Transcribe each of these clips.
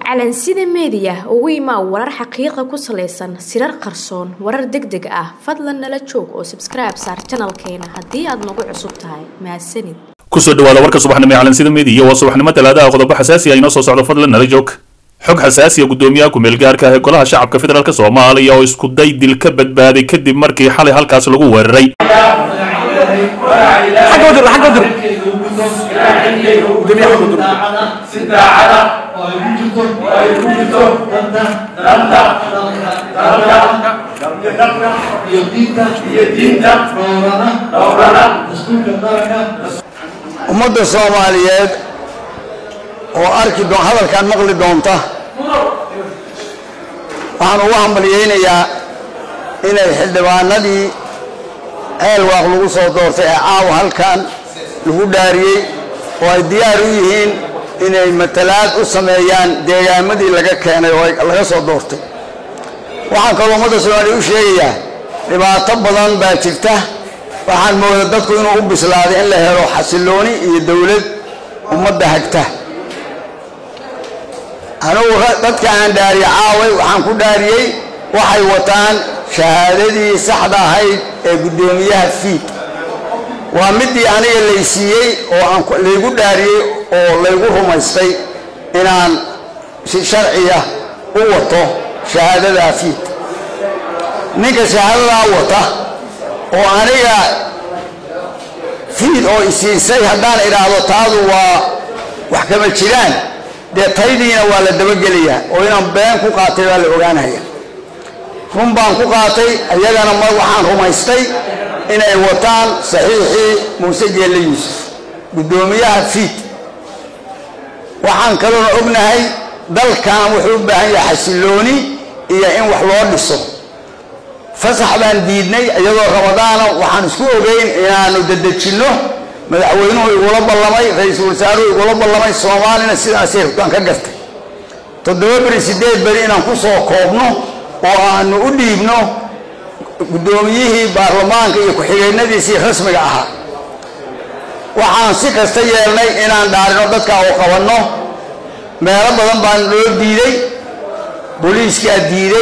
calansida meediya ugu imaa warar xaqiiqa ku salaysan sirar qarsoon warar deg deg ah fadlan nala joog oo sabskribe saar janalkeena haddii aad nagu cusub tahay mahadsanid kusoo dhawaada warka subaxnimo ee calansida meediya waa subaxnimo talaadaha qodobo xasaasi ah inoo soo socdo fadlan nala joog xog xasaasiya guddoomiyaha ku-meel gaarka ah ee golaha shacabka federaalk soomaaliya oo isku day dil ka badbaaday kadib markii xalay halkaas lagu weeraray ummadda soomaaliyeed oo arki doon hadalkan maqli doonta waxaan ugu hambalyaynayaa inay xildhibaanadii ceelwaaq lagu soo doortay ee caawa halkan lagu dhaariyey oo ay diyaar u yihiin inay matalaad u sameeyaan deegaamadii laga keenay oo laga soo doortay waxaan kaloo ummadda soomaaliya u sheegayaa dhibaato badan baa jirta waxaan mooda dadku inuu u bislaaday in la helo xasilooni iyo dowlad ummadda hagta anugu dadka aan dhaariye caaway waxaan ku dhaariyey waxay wataan shahaadadii saxda ahayd ee guddoomiyaha fiid waa midii aniga laysiiyey oo aan laygu dhaariyey oo laygu rumaystay inaan si sharciya u wato shahaadadaa fiid ninka shahaadadaa wata oo aniga fiid oo isiisay haddaan idhaahdo taadu waa wax kama jiraan dee taydiina waa la dabagelayaa oo inaan been ku qaatay baa la ogaanaya run baan ku qaatay iyagana ma waxaan rumaystay inay wataan saxiixii muuse geelle yuusuf guddoomiyaha fiid waxaan kaloona ognahay dalkan wuxuu u baahan yahay xasilooni iyo in wax loo dhiso fasax baan diidnay iyadoo ramadaana waxaan isku ogeyn inaanu dadejinno madaxweynuhu igula ballamay ra-iisul wasaaruhu igula ballamay soomaalina sidaasay rabtaan ka gartay toddoba beri siddeed beri inaan ku soo koobno oo aanu u dhiibno guddoomiyihii baarlamaanka iyo ku-xigeennadiisii rasmiga ahaa waxaan si kasta yeelnay inaan dhaarino dadka oo qabanno meelo badan baan loo diiday booliiskaa diiday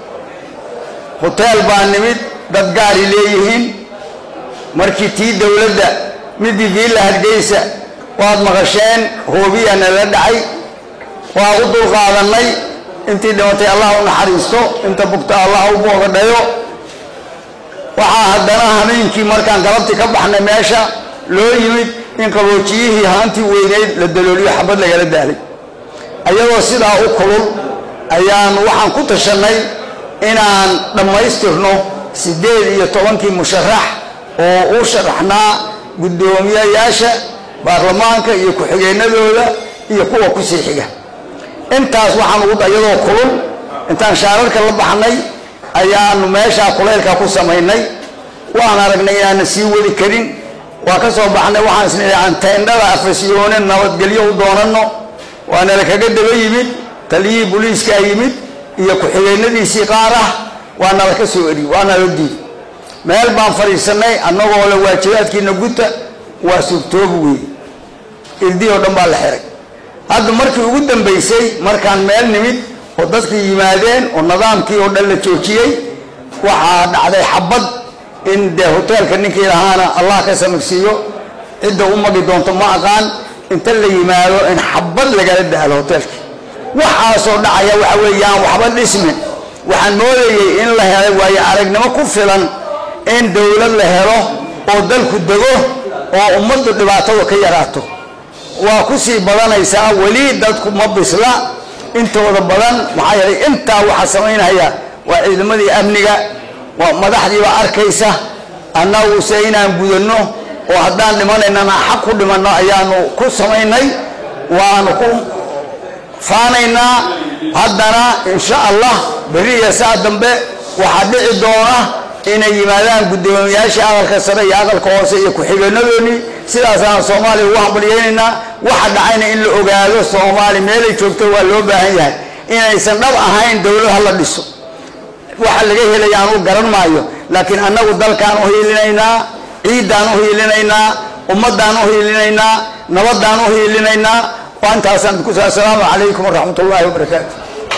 hoteel baa nimid dad gaari leeyihiin markii tii dowladda midii viilla hargeysa waad maqasheen hoobiya nala dhacay waa u dulqaadannay intii dhimatay allah u naxariisto inta bugta allah u boogadhayo waxaa haddana habeenkii markaan galabtii ka baxnay meesha loo yimid in qaboojiyihii haantii weyneyd la dalooliyo xabad lagala daalay ayadoo sidaa u kulul ayaan waxaan ku tashannay inaan dhammaystirno siddeed iyo tobankii musharax oo u sharaxnaa guddoomiyayaasha baarlamaanka iyo ku-xigeennadooda iyo kuwa kusii xiga intaas waxaan ugu iyadoo kulul intaan shaararka la baxnay ayaanu meeshaa kulaylka ku samaynay waan aragnay inaana sii wadi karin waa ka soo baxnay waxaan isnidhi aan teendhada afasyoone nabadgelyo u doonanno waanala kaga daba yimid taliyihii booliiskaa yimid iyo ku-xigeennadiisii qaar ah waa nala ka soo eri waa nala diiday meel baan fadhiisannay annagoo le waajibaadkiina guta waa suurtoobi weeye irdii oo dhan baa la xiray hadda markii ugu dambaysay markaan meel nimid oo dadkii yimaadeen oo nidaamkii oo dhan la joojiyey waxaa dhacday xabad in dee hoteelka ninkii lahaana allah ka samirsiiyo cidda u magi doonto ma aqaan inta la yimaado in xabad lagala daalo hoteelkii waxaasoo dhacaya waxa weeyaan waxba dhismin waxaan moodayey in la helay waayo aragnimo ku filan in dowlad la helo oo dalku dego oo ummaddu dhibaatada ka yaraato waa ku sii badanaysaa weli dadku ma bisla intooda badan maxaa yeelay intaa waxaa samaynaya waa ciidamadii amniga waa madaxdiiba arkaysa annaguse inaan gudanno oo haddaan dhimanaynana xaq ku dhimanno ayaanu ku samaynay waanu ku faanaynaa haddana insha allah berri iyo saa dambe waxaa dhici doona inay yimaadaan guddoomiyaashii aqalka sare iyo aqalka hoose iyo ku-xigeenadoodii sidaasaan soomaaliya ugu hambalyaynaynaa waxa dhacayna in la ogaado soomaali meelay joogto waa loo baahan yahay inaysan dhab ahayn dowlad ha la dhiso waxa laga helaya aanu garan maayo laakiin annagu dalkaan u hiilinaynaa ciiddaan u hiilinaynaa ummaddaan u hiilinaynaa nabadaan u hiilinaynaa waa intaasaan ku assalaamu calaykum waraxmat ullaahi wabarakaatu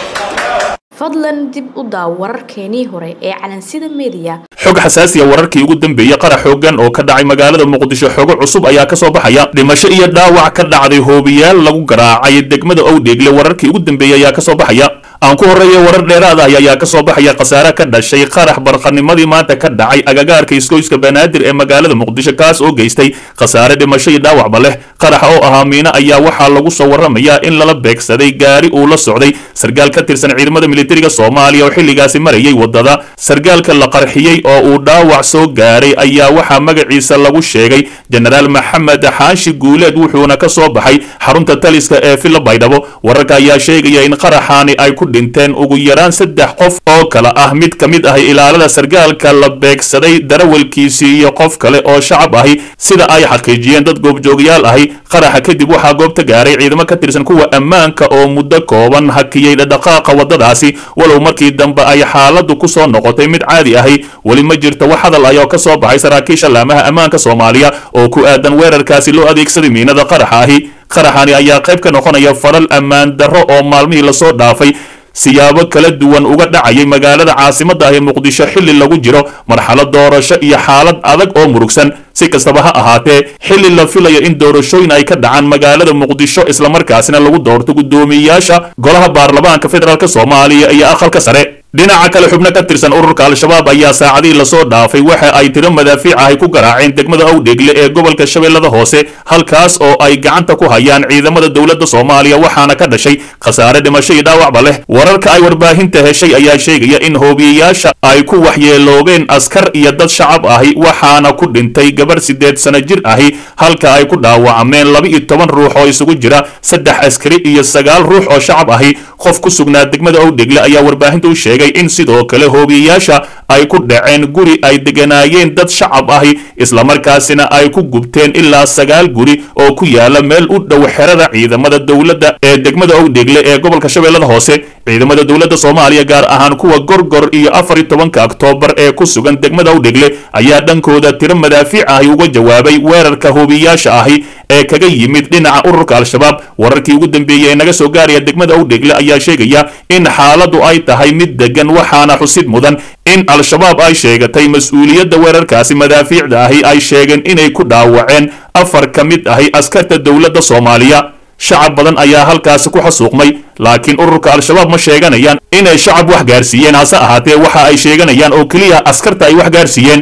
fadlan dib u daaw wararkeenii hore ee calansida meediya xog xasaasiya wararkii ugu dambeeyey qarax xoogan oo ka dhacay magaalada muqdisho xogo cusub ayaa ka soo baxaya dhimasho iyo dhaawac ka dhacday hoobiyaal lagu garaacay degmada owdheegle wararkii ugu dambeeyey ayaa ka soo baxaya aan ku horreeya warar dheeraad ah ayaa ka soo baxaya khasaare ka dhashay qarax barqanimadii maanta ka dhacay agagaarka iskoyska banaadir ee magaalada muqdisho kaas oo geystay khasaare dhimasho iyo dhaawacba leh qarax oo ahaa miino ayaa waxaa lagu soo warramayaa in lala beegsaday gaari uu la socday sargaal ka tirsan ciidamada militariga soomaaliya oo xilligaasi marayay waddada sargaalka la qarxiyey oo uu dhaawac soo gaaray ayaa waxaa magaciisa lagu sheegay jenaraal maxamed xaashi guuleed wuxuuna ka soo baxay xarunta taliska ee villa baydhabo wararka ayaa sheegaya in qaraxaani ay ku dhinteen ugu yaraan saddex qof oo kale ah mid ka mid ahi ilaalada sargaalka la beegsaday darawalkiisii iyo qof kale oo shacab ahi sida ay xaqiijiyeen dad goobjoogayaal ahi qaraxa kadib waxaa goobta gaaray ciidamo ka tirsan kuwa ammaanka oo muddo kooban hakiyey dhaqaaqa waddadaasi walow markii dambe ay xaaladdu ku soo noqotay mid caadi ahi weli ma jirto wax hadal ay oo ka soo baxay saraakiisha laamaha ammaanka soomaaliya oo ku aadan weerarkaasi loo adeegsaday miinada qaraxa ahi qaraxani ayaa qayb ka noqonaya falal ammaan darro oo maalmihii lasoo dhaafay siyaabo kala duwan uga dhacayay magaalada caasimadda ah ee muqdisho xilli lagu jiro marxalad doorasho iyo xaalad adag oo murugsan si kastaba ha ahaatee xilli la filayo in doorashooyin ay ka dhacaan magaalada muqdisho islamarkaasina lagu doorto guddoomiyeyaasha golaha baarlamaanka federaalk soomaaliya iyo aqalka sare dhinaca kale xubno ka tirsan ururka al-shabaab ayaa saacadihii lasoo dhaafay waxa ay tiro madaafiic ahy ku garaaceen degmada owdheegle ee gobolka shabeellada hoose halkaas oo ay gacanta ku hayaan ciidamada dowladda soomaaliya waxaana ka dhashay khasaare dhimasho iyo dhaawacba leh wararka ay warbaahinta heshay ayaa sheegaya in hoobiyeyaasha ay ku waxyeeloobeen askar iyo dad shacab ahi waxaana ku dhintay gabarh siddeed sano jir ahi halka ay ku dhaawacmeen laba-iyo toban ruux oo isugu jira saddex askari iyo sagaal ruux oo shacab ahi qof ku sugnaa degmada owdheegle ayaa warbaahinta u sheegay in sidoo kale hoobiyeyaasha ay ku dhaceen guri ay deganaayeen dad shacab ahi islamarkaasina ay ku gubteen ilaa sagaal guri oo ku yaala meel u dhow xerada ciidamada dowladda ee degmada owdheegle ee gobolka shabeellada hoose ciidamada dowladda soomaaliya gaar ahaan kuwa gorgor iyo afar iyo tobanka oktoobar ee ku sugan degmada owdheegle ayaa dhankooda tiro madaafiic ahi uga jawaabay weerarka hoobiyeyaasha ahi ee kaga yimid dhinaca ururka al-shabaab wararkii ugu dambeeyey ee naga soo gaaraya degmada owdheegle ayaa sheegaya in xaaladdu ay tahay mid degan waxaana xusid mudan in al-shabaab ay sheegatay mas-uuliyadda weerarkaasi madaafiicda ahi ay sheegeen inay ku dhaawaceen afar ka mid ahi askarta dowladda soomaaliya shacab badan ayaa halkaasi ku xasuuqmay laakiin ururka al-shabaab ma sheeganayaan inay shacab wax gaarsiiyeen hase ahaatee waxa ay sheeganayaan oo keliya askarta ay wax gaarsiiyeen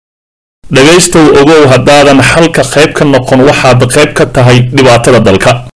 dhegaystow ogow haddaadan xalka qayb ka noqon waxaad qayb ka tahay dhibaatada dalka